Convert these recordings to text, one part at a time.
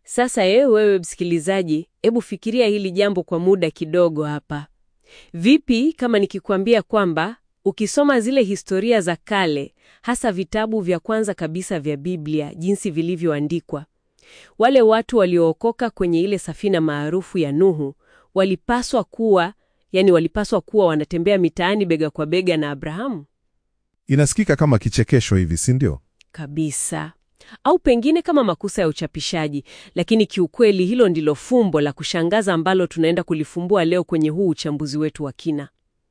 Sasa ewe wewe msikilizaji, hebu fikiria hili jambo kwa muda kidogo hapa. Vipi kama nikikwambia kwamba ukisoma zile historia za kale, hasa vitabu vya kwanza kabisa vya Biblia, jinsi vilivyoandikwa, wale watu waliookoka kwenye ile safina maarufu ya Nuhu walipaswa kuwa, yani walipaswa kuwa wanatembea mitaani bega kwa bega na Abrahamu? Inasikika kama kichekesho hivi, si ndio? Kabisa. Au pengine kama makosa ya uchapishaji, lakini kiukweli hilo ndilo fumbo la kushangaza ambalo tunaenda kulifumbua leo kwenye huu uchambuzi wetu wa kina.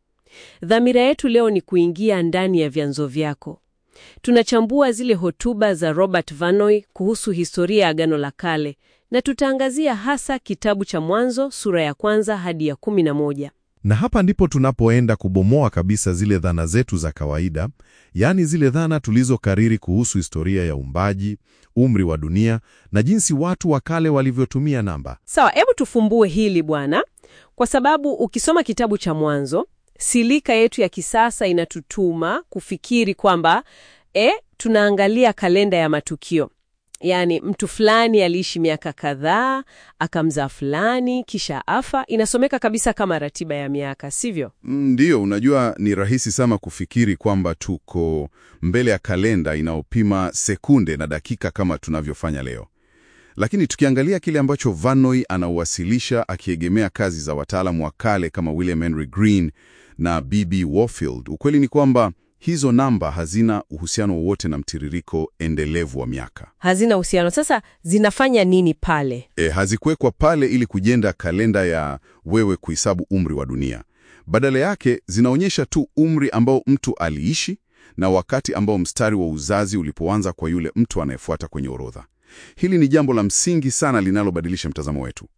Dhamira yetu leo ni kuingia ndani ya vyanzo vyako. Tunachambua zile hotuba za Robert Vanoy kuhusu historia ya Agano la Kale na tutaangazia hasa kitabu cha Mwanzo sura ya kwanza hadi ya kumi na moja. Na hapa ndipo tunapoenda kubomoa kabisa zile dhana zetu za kawaida, yaani zile dhana tulizokariri kuhusu historia ya uumbaji, umri wa dunia na jinsi watu wa kale walivyotumia namba. Sawa, hebu tufumbue hili bwana, kwa sababu ukisoma kitabu cha Mwanzo, silika yetu ya kisasa inatutuma kufikiri kwamba e, tunaangalia kalenda ya matukio, yaani mtu fulani aliishi miaka kadhaa akamzaa fulani kisha afa. Inasomeka kabisa kama ratiba ya miaka, sivyo? Ndiyo, unajua ni rahisi sana kufikiri kwamba tuko mbele ya kalenda inayopima sekunde na dakika kama tunavyofanya leo. Lakini tukiangalia kile ambacho Vanoy anauwasilisha akiegemea kazi za wataalamu wa kale kama William Henry Green na B.B. Warfield, ukweli ni kwamba hizo namba hazina uhusiano wowote na mtiririko endelevu wa miaka. Hazina uhusiano. Sasa zinafanya nini pale? E, hazikuwekwa pale ili kujenda kalenda ya wewe kuhesabu umri wa dunia. Badala yake zinaonyesha tu umri ambao mtu aliishi na wakati ambao mstari wa uzazi ulipoanza kwa yule mtu anayefuata kwenye orodha. Hili ni jambo la msingi sana linalobadilisha mtazamo wetu.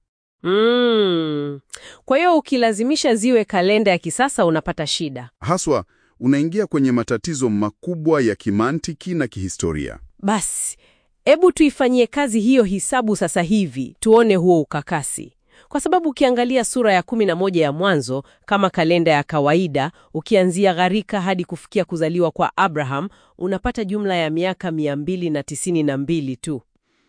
Mm. Kwa hiyo ukilazimisha ziwe kalenda ya kisasa unapata shida. Haswa unaingia kwenye matatizo makubwa ya kimantiki na kihistoria. Basi, hebu tuifanyie kazi hiyo hisabu sasa hivi, tuone huo ukakasi. Kwa sababu ukiangalia sura ya kumi na moja ya Mwanzo kama kalenda ya kawaida, ukianzia gharika hadi kufikia kuzaliwa kwa Abraham, unapata jumla ya miaka mia mbili na tisini na mbili tu.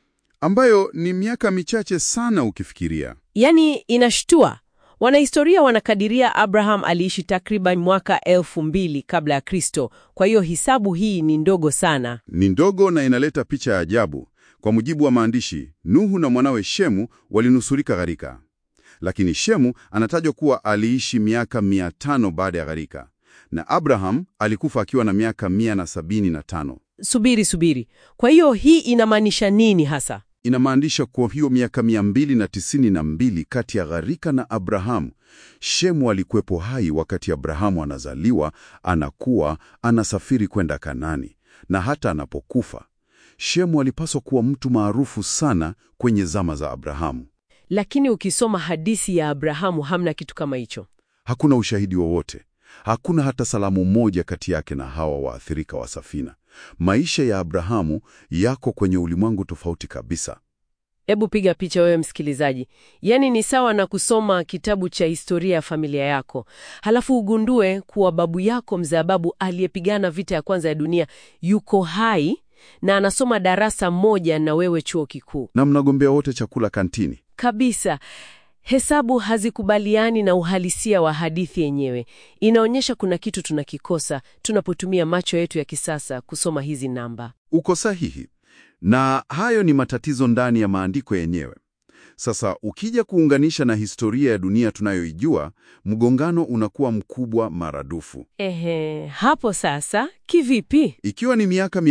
ambayo ni miaka michache sana ukifikiria. Yaani inashtua. Wanahistoria wanakadiria Abraham aliishi takriban mwaka elfu mbili kabla ya Kristo. Kwa hiyo hisabu hii ni ndogo sana. Ni ndogo na inaleta picha ya ajabu. Kwa mujibu wa maandishi, Nuhu na mwanawe Shemu walinusurika gharika, lakini Shemu anatajwa kuwa aliishi miaka mia tano baada ya gharika na Abraham alikufa akiwa na miaka mia na sabini na tano. Subiri, subiri. Kwa hiyo hii inamaanisha nini hasa? Inamaanisha kwa hiyo miaka mia mbili na tisini na mbili kati ya gharika na Abrahamu, Shemu alikuwepo hai wakati Abrahamu anazaliwa, anakuwa, anasafiri kwenda Kanani, na hata anapokufa. Shemu alipaswa kuwa mtu maarufu sana kwenye zama za Abrahamu. Lakini ukisoma hadithi ya Abrahamu hamna kitu kama hicho. Hakuna ushahidi wowote, hakuna hata salamu moja kati yake na hawa waathirika wa safina. Maisha ya Abrahamu yako kwenye ulimwengu tofauti kabisa. Hebu piga picha wewe msikilizaji. Yaani ni sawa na kusoma kitabu cha historia ya familia yako, halafu ugundue kuwa babu yako mzee babu aliyepigana vita ya kwanza ya dunia yuko hai na anasoma darasa moja na wewe chuo kikuu. Na mnagombea wote chakula kantini. Kabisa. Hesabu hazikubaliani na uhalisia wa hadithi yenyewe. Inaonyesha kuna kitu tunakikosa tunapotumia macho yetu ya kisasa kusoma hizi namba. Uko sahihi, na hayo ni matatizo ndani ya maandiko yenyewe. Sasa ukija kuunganisha na historia ya dunia tunayoijua, mgongano unakuwa mkubwa maradufu. Ehe, hapo sasa kivipi? Ikiwa ni miaka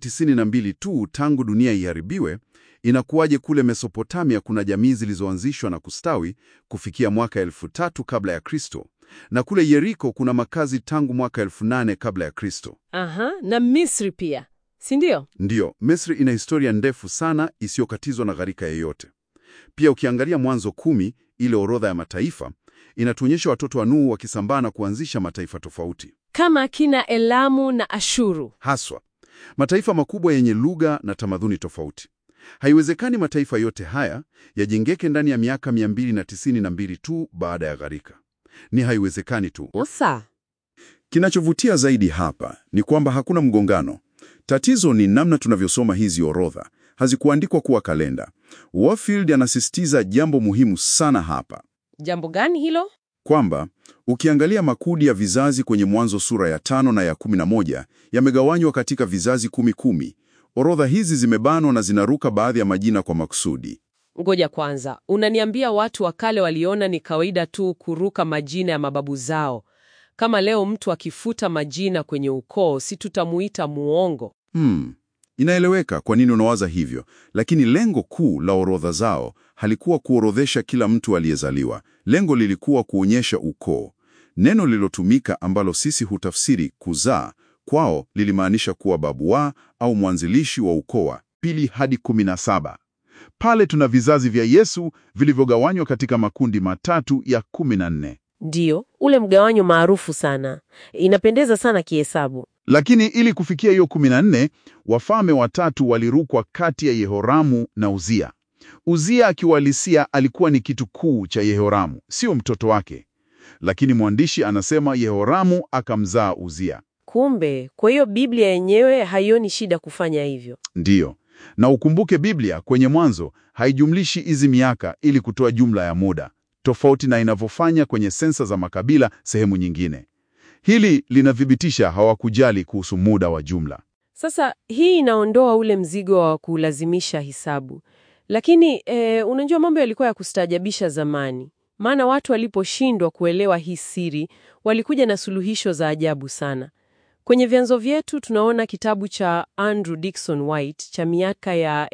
292 tu tangu dunia iharibiwe, inakuwaje kule Mesopotamia kuna jamii zilizoanzishwa na kustawi kufikia mwaka elfu tatu kabla ya Kristo, na kule Yeriko kuna makazi tangu mwaka elfu nane kabla ya Kristo? Aha, na Misri pia, si ndio? Ndiyo, Misri ina historia ndefu sana isiyokatizwa na gharika yeyote. Pia ukiangalia Mwanzo kumi, ile orodha ya mataifa inatuonyesha watoto wa Nuhu wakisambaa na kuanzisha mataifa tofauti, Kama kina Elamu na Ashuru. haswa mataifa makubwa yenye lugha na tamaduni tofauti. Haiwezekani mataifa yote haya yajengeke ndani ya miaka 292 tu baada ya gharika. Ni haiwezekani tu. Osa. Kinachovutia zaidi hapa ni kwamba hakuna mgongano. Tatizo ni namna tunavyosoma hizi orodha. hazikuandikwa kuwa kalenda. Warfield anasisitiza jambo muhimu sana hapa Jambo gani hilo? kwamba ukiangalia makundi ya vizazi kwenye Mwanzo sura ya tano na ya kumi na moja yamegawanywa katika vizazi kumi kumi. Orodha hizi zimebanwa na zinaruka baadhi ya majina kwa makusudi. Ngoja kwanza, unaniambia watu wa kale waliona ni kawaida tu kuruka majina ya mababu zao? Kama leo mtu akifuta majina kwenye ukoo, si tutamuita muongo? Hmm, inaeleweka kwa nini unawaza hivyo, lakini lengo kuu la orodha zao halikuwa kuorodhesha kila mtu aliyezaliwa. Lengo lilikuwa kuonyesha ukoo. Neno lililotumika ambalo sisi hutafsiri kuzaa, kwao lilimaanisha kuwa babu wa au mwanzilishi wa ukoo wa pili hadi kumi na saba. Pale tuna vizazi vya Yesu vilivyogawanywa katika makundi matatu ya kumi na nne. Ndiyo, ule mgawanyo maarufu sana. Inapendeza sana kihesabu. Lakini ili kufikia hiyo kumi na nne, wafalme watatu walirukwa kati ya Yehoramu na Uzia. Uzia akiwalisia alikuwa ni kitu kuu cha Yehoramu, sio mtoto wake. Lakini mwandishi anasema Yehoramu akamzaa Uzia. Kumbe, kwa hiyo Biblia yenyewe haioni shida kufanya hivyo. Ndiyo, na ukumbuke Biblia kwenye Mwanzo haijumlishi hizi miaka ili kutoa jumla ya muda, tofauti na inavyofanya kwenye sensa za makabila sehemu nyingine. Hili linathibitisha hawakujali kuhusu muda wa jumla. Sasa hii inaondoa ule mzigo wa kulazimisha hisabu, lakini e, unajua mambo yalikuwa ya kustaajabisha zamani, maana watu waliposhindwa kuelewa hii siri walikuja na suluhisho za ajabu sana. Kwenye vyanzo vyetu tunaona kitabu cha Andrew Dickson White cha miaka ya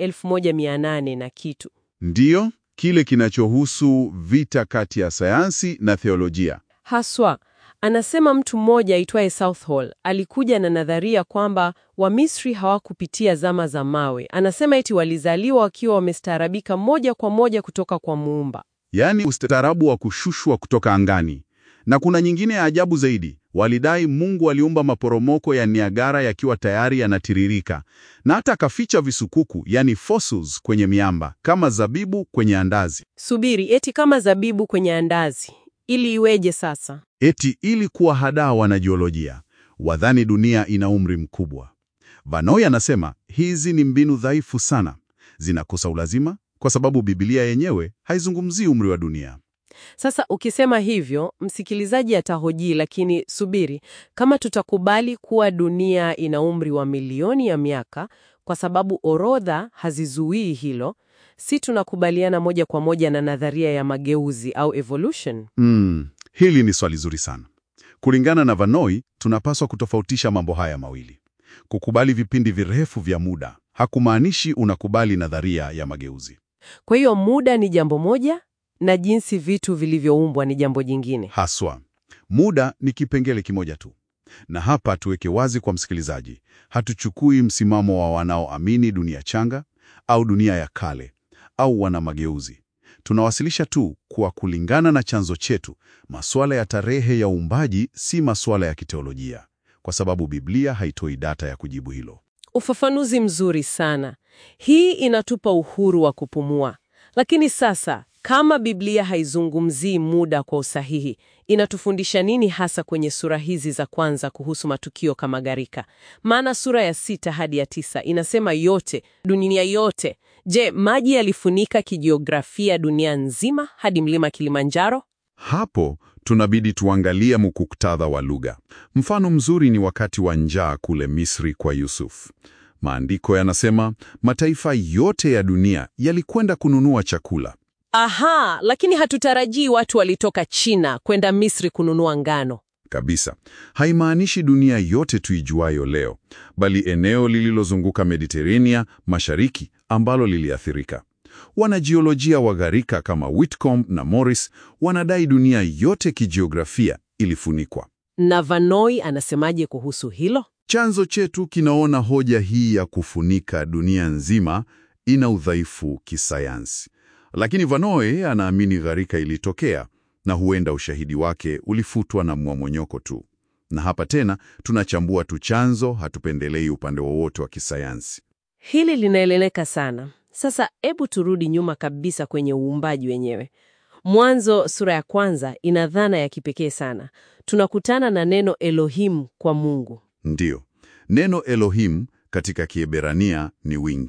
1800 na kitu. Ndiyo, kile kinachohusu vita kati ya sayansi na theolojia. Haswa anasema mtu mmoja aitwaye Southall alikuja na nadharia kwamba Wamisri hawakupitia zama za mawe. Anasema eti walizaliwa wakiwa wamestaarabika moja kwa moja kutoka kwa Muumba. Yaani ustaarabu wa kushushwa kutoka angani. Na kuna nyingine ya ajabu zaidi. Walidai Mungu aliumba maporomoko ya Niagara yakiwa tayari yanatiririka, na hata akaficha visukuku, yani fossils, kwenye miamba kama zabibu kwenye andazi, Subiri, eti kama zabibu kwenye andazi. Ili iweje sasa? eti ili kuwahadaa wanajiolojia wadhani dunia ina umri mkubwa. Vanoi anasema hizi ni mbinu dhaifu sana, zinakosa ulazima kwa sababu Biblia yenyewe haizungumzii umri wa dunia. Sasa ukisema hivyo, msikilizaji atahoji, lakini subiri, kama tutakubali kuwa dunia ina umri wa milioni ya miaka, kwa sababu orodha hazizuii hilo, si tunakubaliana moja kwa moja na nadharia ya mageuzi au evolution? Mm, hili ni swali zuri sana. Kulingana na Vanoi, tunapaswa kutofautisha mambo haya mawili. Kukubali vipindi virefu vya muda hakumaanishi unakubali nadharia ya mageuzi. Kwa hiyo muda ni jambo moja na jinsi vitu vilivyoumbwa ni jambo jingine. Haswa, muda ni kipengele kimoja tu. Na hapa tuweke wazi kwa msikilizaji, hatuchukui msimamo wa wanaoamini dunia changa au dunia ya kale au wana mageuzi. Tunawasilisha tu kwa kulingana na chanzo chetu, masuala ya tarehe ya uumbaji si masuala ya kiteolojia, kwa sababu Biblia haitoi data ya kujibu hilo. Ufafanuzi mzuri sana. Hii inatupa uhuru wa kupumua. Lakini sasa, kama Biblia haizungumzii muda kwa usahihi, inatufundisha nini hasa kwenye sura hizi za kwanza kuhusu matukio kama gharika? Maana sura ya sita hadi ya tisa inasema yote, dunia yote. Je, maji yalifunika kijiografia dunia nzima hadi mlima Kilimanjaro? Hapo tunabidi tuangalie muktadha wa lugha. Mfano mzuri ni wakati wa njaa kule Misri kwa Yusuf. Maandiko yanasema mataifa yote ya dunia yalikwenda kununua chakula. Aha, lakini hatutarajii watu walitoka China kwenda Misri kununua ngano. Kabisa. Haimaanishi dunia yote tuijuayo leo, bali eneo lililozunguka Mediterania Mashariki ambalo liliathirika. Wanajiolojia wa gharika kama Whitcomb na Morris wanadai dunia yote kijiografia ilifunikwa. Na Vanoi anasemaje kuhusu hilo? Chanzo chetu kinaona hoja hii ya kufunika dunia nzima ina udhaifu kisayansi, lakini Vanoi anaamini gharika ilitokea na huenda ushahidi wake ulifutwa na mmomonyoko tu. Na hapa tena tunachambua tu chanzo, hatupendelei upande wowote wa kisayansi. Hili linaeleweka sana. Sasa hebu turudi nyuma kabisa kwenye uumbaji wenyewe. Mwanzo sura ya kwanza ina dhana ya kipekee sana. Tunakutana na neno Elohim kwa Mungu. Ndiyo, neno Elohim katika Kiebrania ni wingi.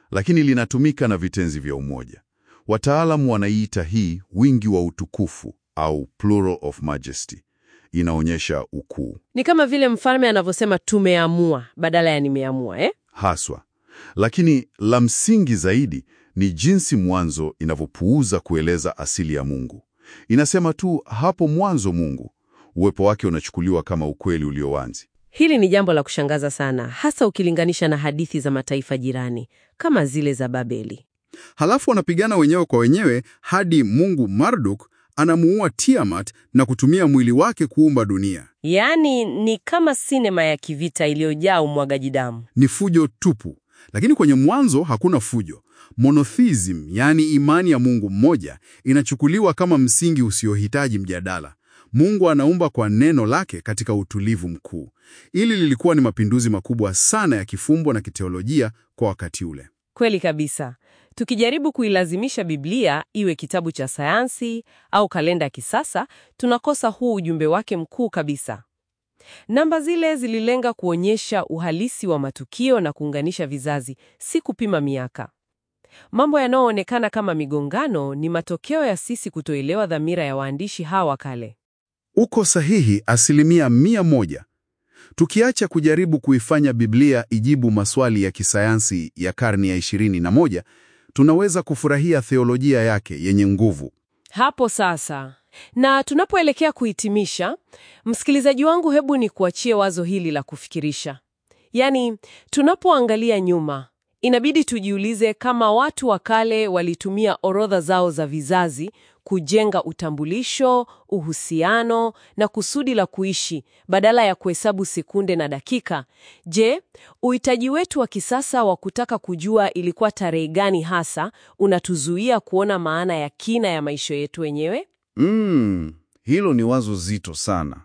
lakini linatumika na vitenzi vya umoja. Wataalamu wanaiita hii wingi wa utukufu au plural of majesty. Inaonyesha ukuu Ni kama vile mfalme anavyosema tumeamua badala ya nimeamua eh? haswa. Lakini la msingi zaidi ni jinsi mwanzo inavyopuuza kueleza asili ya Mungu. Inasema tu hapo mwanzo Mungu, uwepo wake unachukuliwa kama ukweli ulio wazi. Hili ni jambo la kushangaza sana, hasa ukilinganisha na hadithi za mataifa jirani kama zile za Babeli. Halafu wanapigana wenyewe kwa wenyewe hadi mungu Marduk anamuua Tiamat na kutumia mwili wake kuumba dunia. Yaani ni kama sinema ya kivita iliyojaa umwagaji damu. Ni fujo tupu. Lakini kwenye mwanzo hakuna fujo. Monotheism, yaani imani ya Mungu mmoja, inachukuliwa kama msingi usiohitaji mjadala. Mungu anaumba kwa neno lake katika utulivu mkuu. Ili lilikuwa ni mapinduzi makubwa sana ya kifumbo na kiteolojia kwa wakati ule. Kweli kabisa. Tukijaribu kuilazimisha Biblia iwe kitabu cha sayansi au kalenda ya kisasa, tunakosa huu ujumbe wake mkuu kabisa. Namba zile zililenga kuonyesha uhalisi wa matukio na kuunganisha vizazi, si kupima miaka. Mambo yanayoonekana kama migongano ni matokeo ya sisi kutoelewa dhamira ya waandishi hawa wa kale. Uko sahihi asilimia mia moja. Tukiacha kujaribu kuifanya Biblia ijibu maswali ya kisayansi ya karne ya ishirini na moja, tunaweza kufurahia theolojia yake yenye nguvu. Hapo sasa. Na tunapoelekea kuhitimisha, msikilizaji wangu, hebu ni kuachie wazo hili la kufikirisha. Yaani, tunapoangalia nyuma, inabidi tujiulize kama watu wa kale walitumia orodha zao za vizazi kujenga utambulisho, uhusiano na kusudi la kuishi badala ya kuhesabu sekunde na dakika. Je, uhitaji wetu wa kisasa wa kutaka kujua ilikuwa tarehe gani hasa unatuzuia kuona maana ya kina ya maisha yetu wenyewe? Mm, hilo ni wazo zito sana.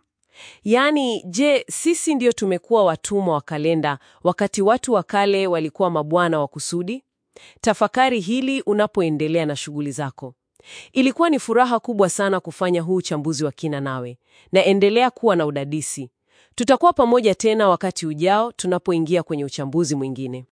Yaani, je, sisi ndio tumekuwa watumwa wa kalenda wakati watu wa kale walikuwa mabwana wa kusudi? Tafakari hili unapoendelea na shughuli zako. Ilikuwa ni furaha kubwa sana kufanya huu uchambuzi wa kina nawe, na endelea kuwa na udadisi. Tutakuwa pamoja tena wakati ujao tunapoingia kwenye uchambuzi mwingine.